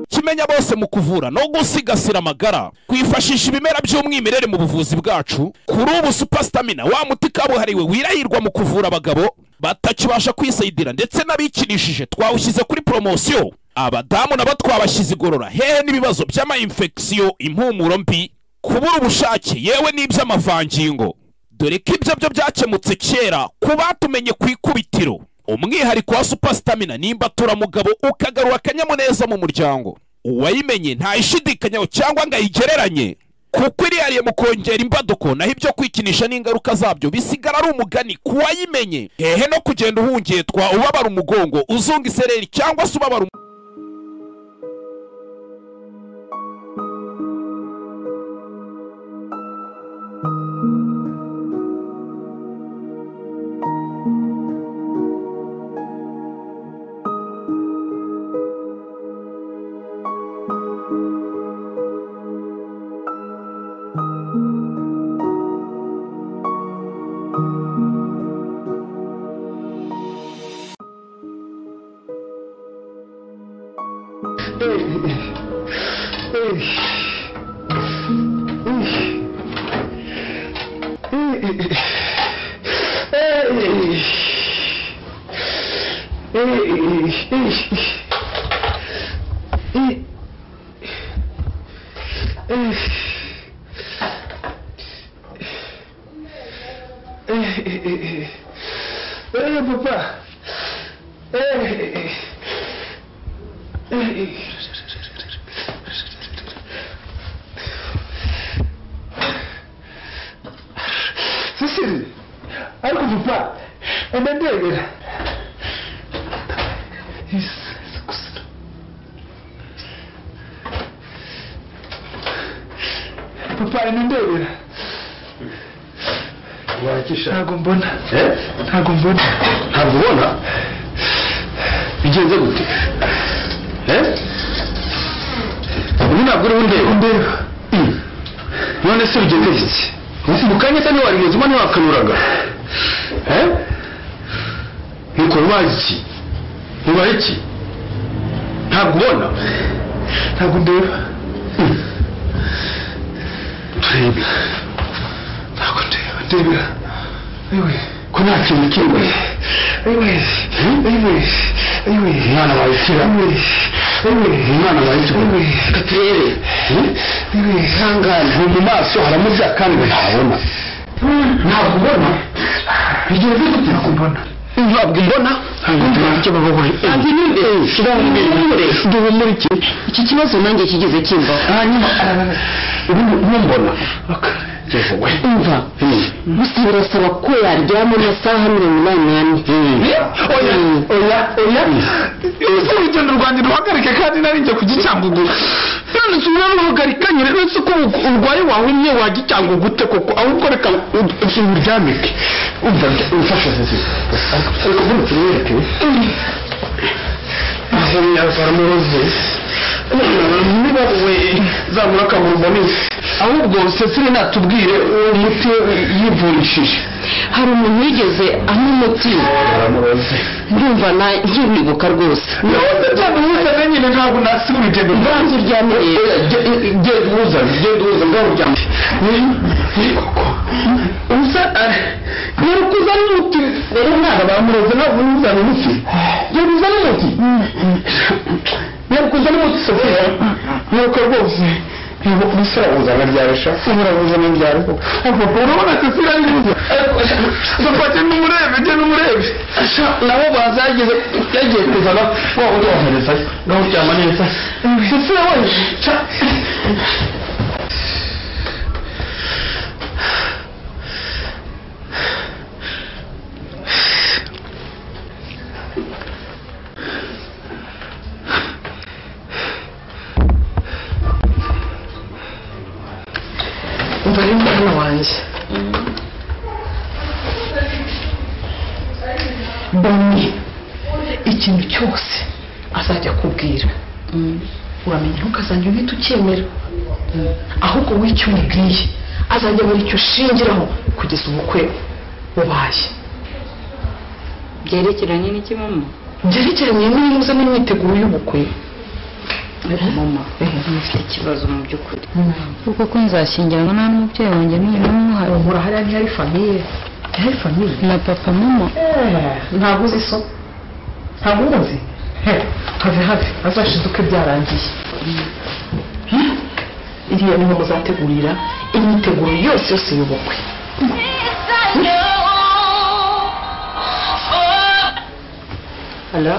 kimenya bose mu kuvura no gusigasira amagara kwifashisha ibimera by'umwimerere mu buvuzi bwacu kuri ubu supasitamina wa muti kabuhariwe wirahirwa mu kuvura abagabo batakibasha kwisayidira ndetse n'abikinishije twawushyize kuri poromosiyo abadamu nabo twabashyize igorora hehe n'ibibazo by'amayinfekisiyo impumuro mbi kubura ubushake yewe n'iby'amavangingo dore ko ibyo byo byakemutse kera ku batumenye ku ikubitiro umwihariko wa supasitamina ni imbaturamugabo ukagarura akanyamuneza mu muryango uwayimenye ntayishidikanyaho cyangwa ngo ayigereranye kuko irihariye mu kongera imbaduko naho ibyo kwikinisha n'ingaruka zabyo bisigara ari umugani ku wayimenye hehe no kugenda uhungetwa ubabara umugongo uzunga isereri cyangwa se ubabara um- ntabwo mbona ntabwo mbona ntabwo ubona bigenze gute ubu ntabwo uriho undeba ndeba none se bigenze iki mu kanya se niwarigeze ubona ntiwakanuraga ntikora ubaye iki ubaye iki ntabwo ubona ntabwo ndeba turebe ntabwo ndeba ndebera ayiwe ko nta kintu kimwe ayiwe ayiwe ayiwe umwana wawe ushyira ayiwe umwana wawe ushyira reka turebe ayiwe ihangane ni mu maso haramuza kandi ntabona ntabwo ubona igihe uzi gute ntabwo mbona ntabwo mbona icyo babahoye kandi ninde kirahure dore muri iki iki kibazo nanjye kigeze kimba hanyuma ubundi umumbona we umva gusa birasaba ko yaryama amasaha mirongo inani n'ane oya oya oya ese urugendo rwanjye ruhagarike kandi nari njya kugicyangugura none se uraruhagarika nyine uretse ko ubu- urwaye wahumye wajya icyangwa gute koko ahubwo reka uzi uryamike umva umfasha sisi ariko mbona utumwereke baramuroze niba we zabura akabura uboneye ahubwo sesire natubwire uwo muti yivurishije hari umuntu wigeze anywa umuti baramuroze ndumva na nkibibuka rwose none cyane umwuka nyine ntabwo nasigura ibyo banza uryamye genda uza genda uza ngaho uryamye uza rero kuzana umuti rero mwana bamuroze ntabwo uzana umuti rero uzana umuti rero kuzana umuti sofiya nuko rwose ntabwo kubisira uzana ryarusha ubura uzana ryari koko urabona sesira ari buze dufate n'umurebe jye n'umurebe nabo bazageze yagiye kuzana waba uzoherezayo ngaho uryama neza sesira we umva ari mwana wanjye bamwe ikintu cyose azajya akubwira uramenya ntuko azajya uhita ucyemera ahubwo wowe icyo umubwiye azajya abura icyo ushingiraho kugeza ubukwe bubaye byerekeranye n'iki mama byerekeranye n'imuze n'imyiteguro y'ubukwe ariko mama mfite ikibazo mu by'ukuri kuko ko nzashyingiranwa nta n'umubyeyi wanjye n'uyu n'umwe hari mura hariya ntihari famiye ntihari famiye na papa mama ntabwo uzi so ntabwo umuzi have have azashiduke byarangiye Hmm? iriya niho muzategurira imyiteguro yose yose y'ubukwe halo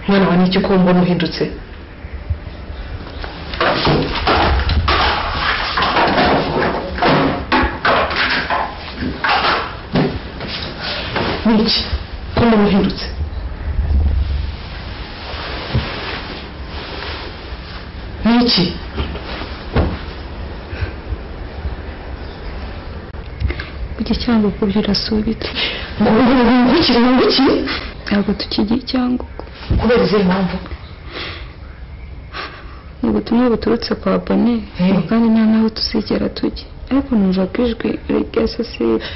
mwana wa n'iki ko mbona uhindutse n'iki ko mbona uhindutse n'iki kujya cyangwa uko birasubitse nguhungukire nguhungukire ntabwo tukigira cyangwa uko kubera izihe mpamvu ni ubutumwa buturutse kwa bone Eh. ngo kandi nta n'aho tuzigera tujya ariko numvaga ijwi rya sosiyete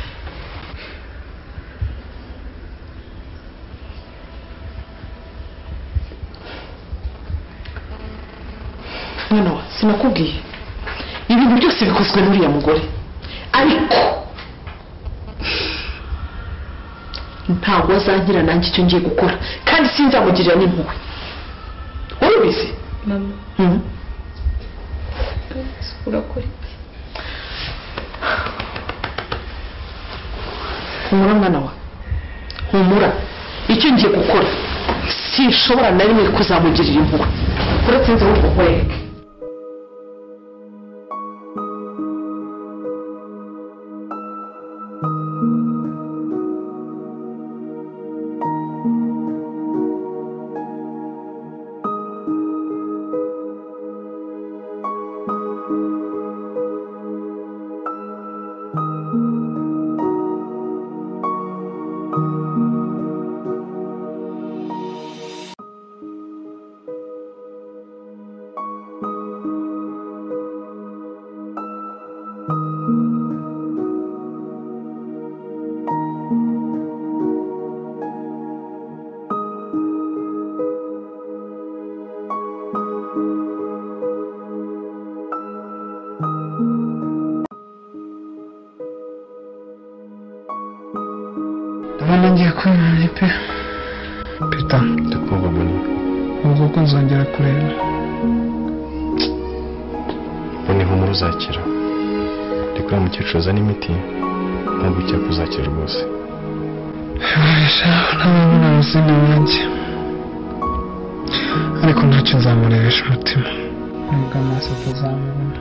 mwana wa sinakubwiye ibintu byose bikozwe n'uriya mugore ariko ntabwo azangira nanjye icyo ngiye gukora kandi sinzamugirira n'impuhwe urubizi mama Mhm. urakora humura mwana wa humura icyo ngiye gukora sinshobora na rimwe kuzamugirira impuhwe uretse nzi ahubwo kwereke ubona ngiye kwemera pe peta ndakumva mani ubwo ko nzongera kureba mbona ihumura uzakira ariko uriya mukecuru uzana imiti ntabwo ujya kuzakira rwose bibasha ntabona amazina yanjye ariko ntacyo nzamurebesha umutima nubwo amaso atazamubona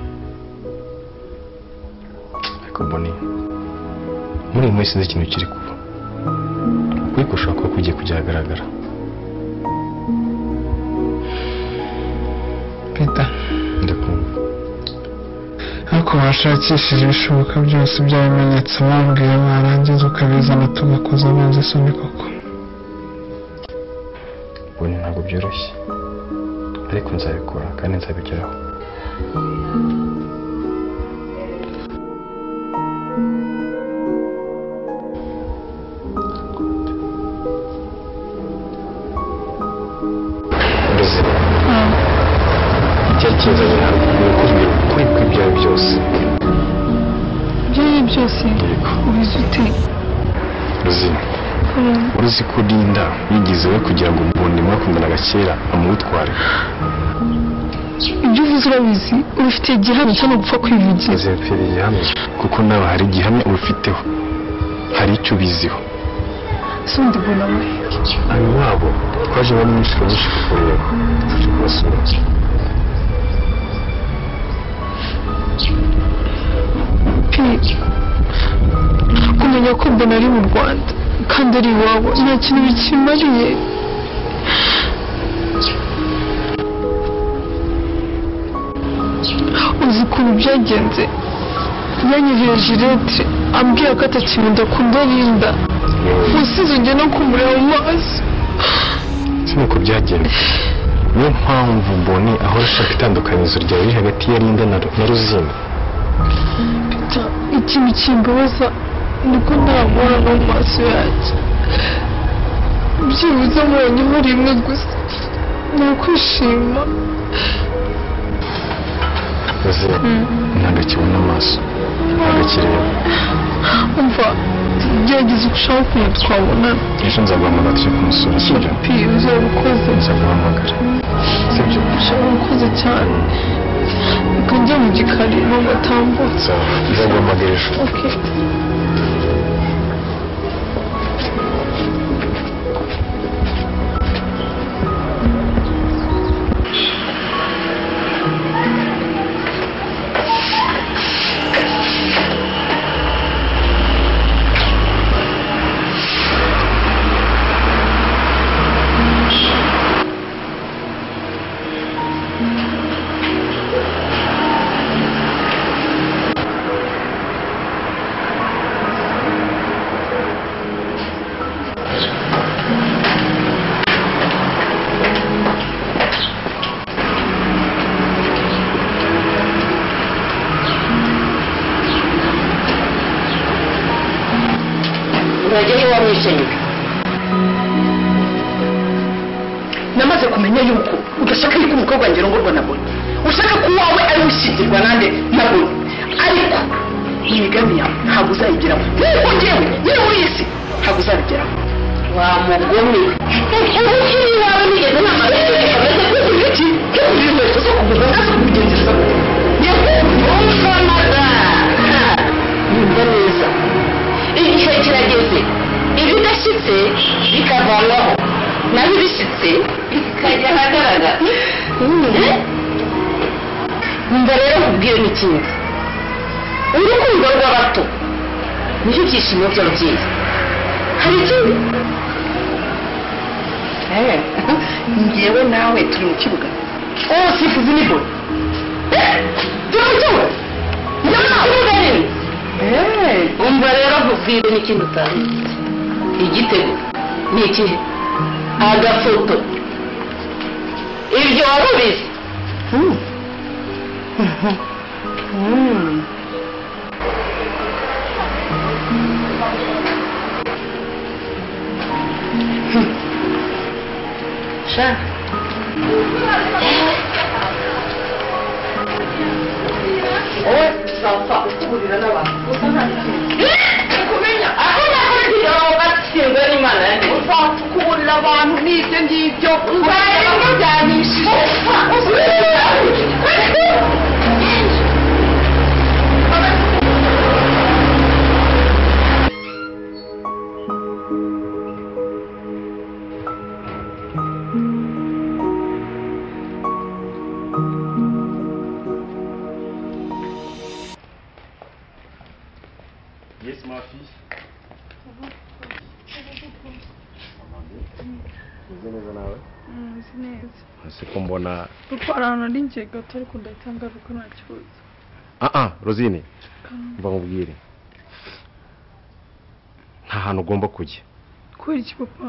ariko mboni muri iyi minsi sinzi ikintu kiri kuba ukuri gushaka ko kugiye kujya ahagaragara peta ndakumva ariko washakishije ibishoboka byose by'ibimenyetso bambwira warangiza ukabizana tugakoza amazi isoni koko mboni ntabwo byoroshye ariko nzabikora kandi nzabigeraho Uruzi, igihe kinzanye ntabwo ukuri ukuri kw'ibyawe byose ibyo ari byo byose yego ubizi ute uruzi uruzi ko urinda yigize we kugira ngo mbone mwakundanaga kera amutware ibyo uvuze urabizi ubifitiye igihamya cyangwa gupfa kwivugira maze mfite igihamya kuko nawe hari igihamya ubifiteho hari icyo ubiziho si undi mbona we hano iwabo twaje bamwe inshuro nyinshi kukureba turi kubasura pe kumenya ko mbona ari mu rwanda kandi ari iwabo nta kintu bikimariye uzi ukuntu byagenze yanyoheye jirete ambwira ko atakimunda akunda rinda usize no kumureba mu maso si uko byagenda niyo mpamvu mbone ahora ashaka itandukanizo ryawe riri hagati ya rinda na Ru- na ruzina ikintu kimbabaza niko ntamubona no mu maso yanjye byibuze mbonyeho rimwe gusa ni ukwishima ruzina ntabwo akibona amaso ntabwo akireba umva gerageza uko ushaka ukuntu twabonana ejo nzaguhamagara tujye kumusura sibyo piri uzabukoze nzaguhamagara sibyo uzabukoze cyane reka njya mu gikari ntabwo atambutse nza- nzaguhamagara ejo urajya iwawe wishenyura namaze kumenya yuko udashaka yuko umukobwa wanjye arongorwa na boni ushaka ko uwawe ari gushyingirwa nande na boni ariko imigambi yawe ntabwo uzayigeraho nkuko ngewe nyine muri iyi si ntabwo uzabigeraho wa mugome ubuhiri iwawe nigeze nama kugura iki kugura inkweto zo kugura nazo kubigenzereza nyakubahwa yumva neza igihe kirageze ibidashyitse bikavanwaho naho ibishyitse bikajya ahagaragara umva rero nkubwire n'ikintu urukundo rw'abato niho ibyishimo by'ababyeyi hari ikindi ngewe nawe turi mu kibuga oh sifuzi ni bo turi mu kibuga ni mu kibuga rero umva rero nkubwire n'ikintu utazi igitego ni ikihe agafoto ibyo waba ubizi shaka wowe uzapfa kugurira n'abantu gusa nta kintu kumenya aho nakorera aho atsinzwe Uzi neza nawe nzi neza hasi ko mbona kuko hari ahantu ari ingiye gato ariko ndahita kuko nta kibazo ah ah rosine mva mubwire nta hantu ugomba kujya kubera iki papa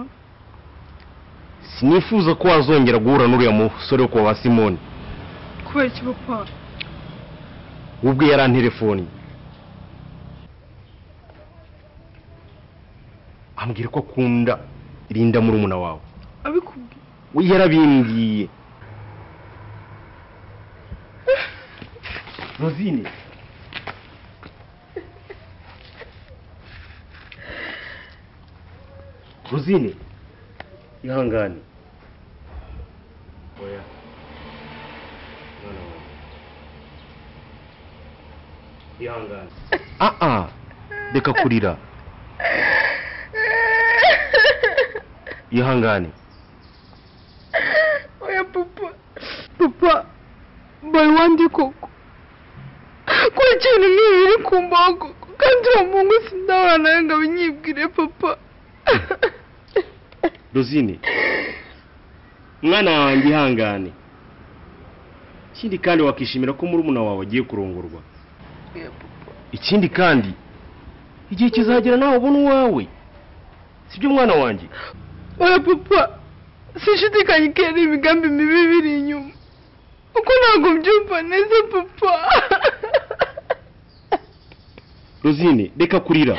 sinifuza ko wazongera guhura n'uriya musore wo kwa ba simoni kubera iki papa we ubwe yaranterefoni ambwira ko akunda rinda murumuna wawe abikubwiye we yarabimbwiye rosine rosine ihangane oya mwana wanjye ihangane ah ah reka kurira ihangane oya papa papa mbaye wandi koko ko ikintu nk'ibi biri kumbaho koko kandi uwo muhungu sindahura nawe ngo abinyibwire papa rosine mwana wanjye ihangane ikindi kandi wakishimira ko murumuna wawe agiye kurongorwa ikindi kandi igihe kizagera nawe ubona uwawe sibyo mwana wanjye oya papa sinshidikanya ko ari imigambi mibi biri inyuma kuko ntabwo mbyumva neza papa rosine reka kurira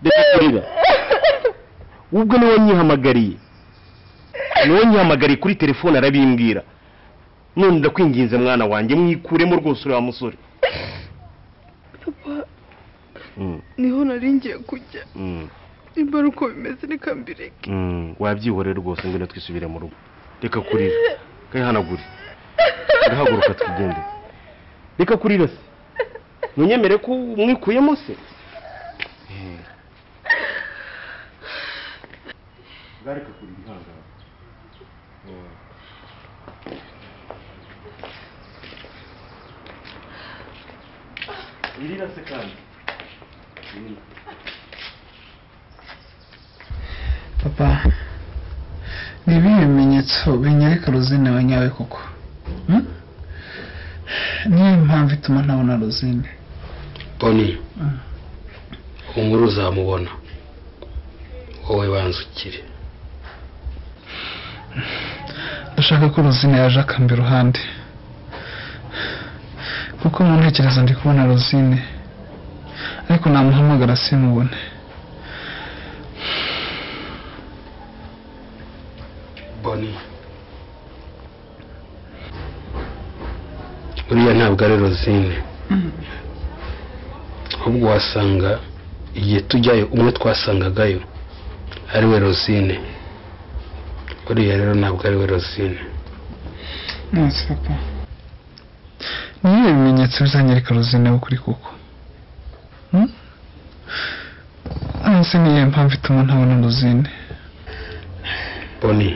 reka kurira ubwo niwe nyihamagariye niwe nyihamagariye kuri telefone arabimbwira none ndakwinginze mwana wanjye mwikuremo rwose uriya musore papa Mm, niho nari ngiye kujya mm. nimba ari uko bimeze reka mbireke Mm, wabyihorera rwose ngwino twisubire mu rugo reka kurira kayihanagure urahaguruka twigende reka kurira se ntunyemere ko mwikuyemo se Eh. Garika kurira ihangane. Mm. irira se kandi Mm. papa ni ibihe bimenyetso binyereka rosine wa nyawe koko Hmm? niyo mpamvu ituma ntabona rosine boni Mm. uwo nkuru uzamubona wowe banzukire ndashaka ko rosine yaje akamba iruhande kuko mu ntekerezo ndi kubona rosine ariko namuhamagara simubone boni buriya ntabwo ari rozine ahubwo wasanga igihe tujyayo umwe twasangagayo ari we rozine buriya rero ntabwo ari we rozine nonse papa niyo bimenyetso bizanyereka rosine w'ukuri koko Hmm? nonse niyo mpamvu ituma ntabona rosine boni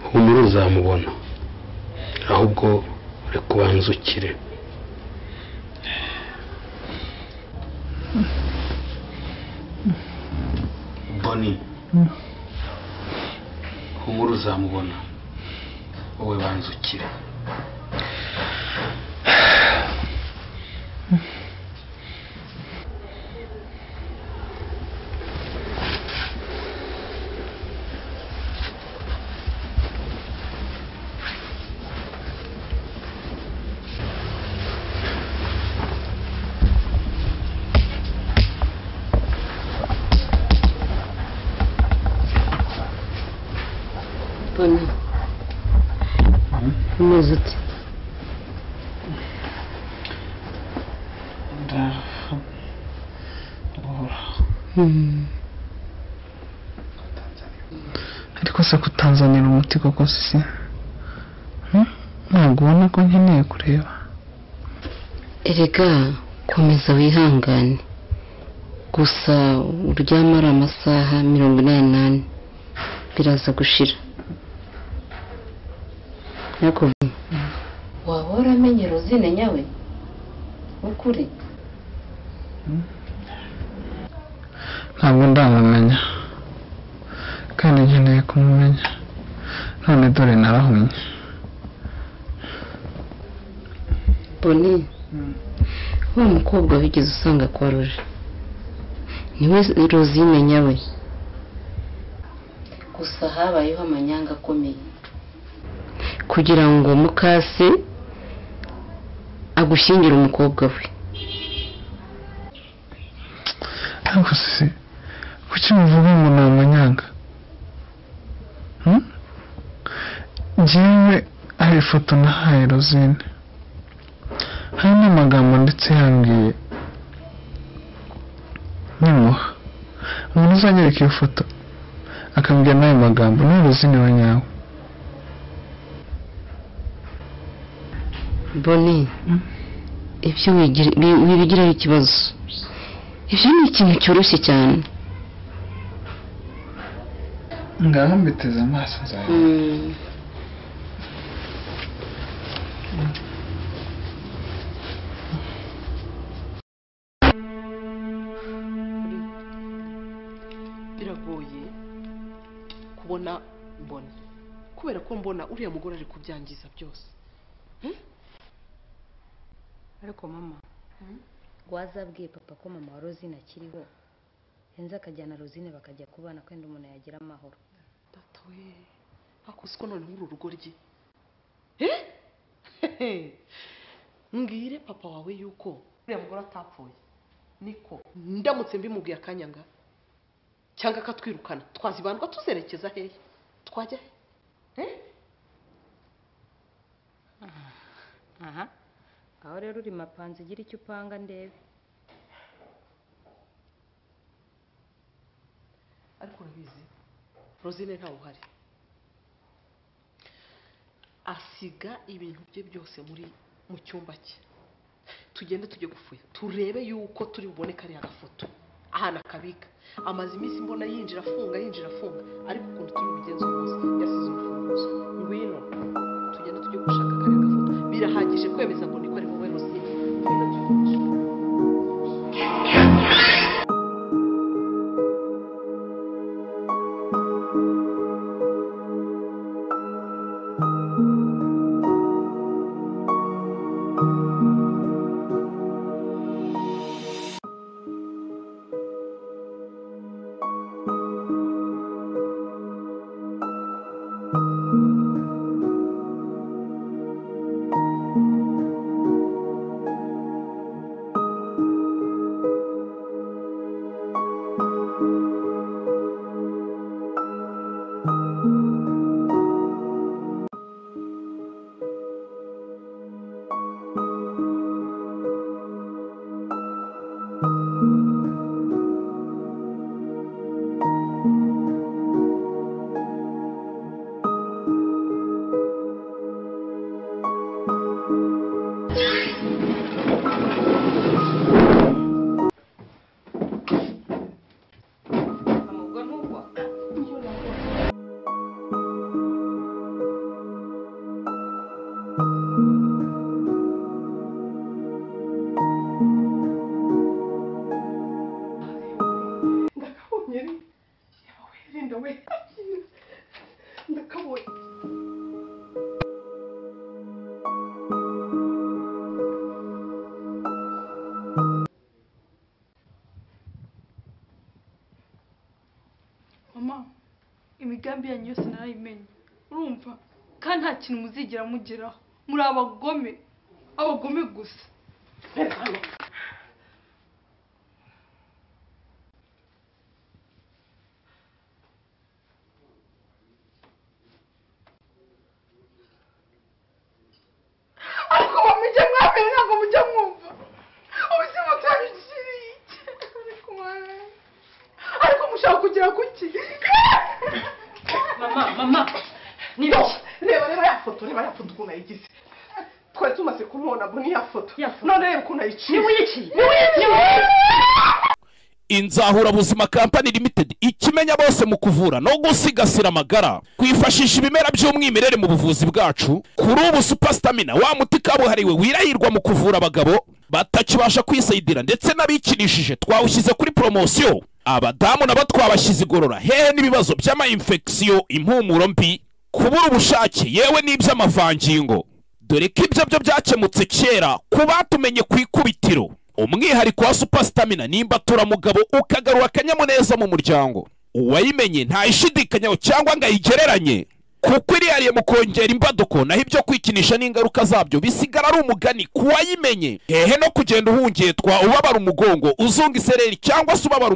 humura uzamubona ahubwo reka ubanzukire boni humura uzamubona wowe banzukire boni umeze ute ariko se kutanzanira umuti koko si Hmm? ntabwo ubona ko nkeneye kureba erega komeza wihangane gusa uryama ari amasaha mirongo inani n'ane biraza gushira nakuvuga waba waramenye rozine nyawe ukuri ntabwo ndamumenya kandi nkeneye kumumenya none dore narahumye boni wa mukobwa wigeze usanga kwa ruje niwe rozine nyawe gusa habayeho amanyanga akomeye kugira ngo mukase agushyingire umukobwa we ariko se kuki muvuga ngo ni amanyanga Hmm? njyewe hari ifoto nahaye rozine hari n'amagambo ndetse yambwiye nyimuha umuntu uzanyereka iyo foto akambwira n'ayo magambo ni rozine wa nyawe boni ibyo wigira- wi- wibigiraho ikibazo ibyo ni ikintu cyoroshye cyane ngaho mbiteze amaso zawe biragoye kubona mbona kubera ko mbona uriya mugore ari kubyangiza byose ariko mama wazabwiye papa ko mama wa rozine akiriho henze akajyana rozine bakajya kubana kwenda umuntu yagira amahoro data we ariko uzi ko noneho uru rugo rye Eh? mbwire papa wawe yuko uriya mugore atapfuye niko ndamutse mbimubwiye akanyanga cyangwa akatwirukana twazibandwa tuzerekeza hehe twajya he Eh? aha aho rero uri mapanze ugira icyo upanga ndebe ariko urabizi rozine ntawe uhari asiga ibintu bye byose muri mu cyumba cye tugende tujye gufuya turebe yuko turi bubone kariya gafoto ahantu akabika amaze iminsi mbona yinjira afunga yinjira afunga ariko ukuntu turi bugenzi rwose yasize urufunguzo ngwino tugende tujye gushaka kariya gafoto birahagije kwemeza ngo niko ari wowe rozine Tugende tujye- mama imigambi yanyu yose narayimenye urumva kandi nta kintu muzigera mugeraho muri abagome abagome gusa ariko mujye mwamenya ntabwo mujya mwumva ubuzima bwanyu kiriya ariko mwana ariko mushaka kugera ku ki mama mama niyo reba reba ya foto reba ya foto ukuntu ayigize twari tumaze kumubona boni ya foto Ya foto. none reba ukuntu ayiciye wiyiciye inzahura buzima kampani limited ikimenya bose mu kuvura no gusigasira amagara kwifashisha ibimera by'umwimerere mu buvuzi bwacu kuri ubu supasitamina wa muti kabuhariwe wirahirwa mu kuvura abagabo batakibasha kwisayidira ndetse n'abikinishije twawushyize kuri poromosiyo abadamu nabo twabashyize igorora hehe n'ibibazo by'amayinfekisiyo impumuro mbi kubura ubushake yewe n'iby'amavangingo dore ko ibyo byo byakemutse kera ku batumenye ku ikubitiro umwihariko wa supasitamina nimba turamugabo ukagarura akanyamuneza mu muryango uwayimenye ntayishidikanyaho cyangwa ngo ayigereranye kuko irihariye mu kongera imbaduko naho ibyo kwikinisha n'ingaruka zabyo bisigara ari umugani ku wayimenye hehe no kugenda uhungetwa ubabara umugongo uzunga isereri cyangwa se ubabara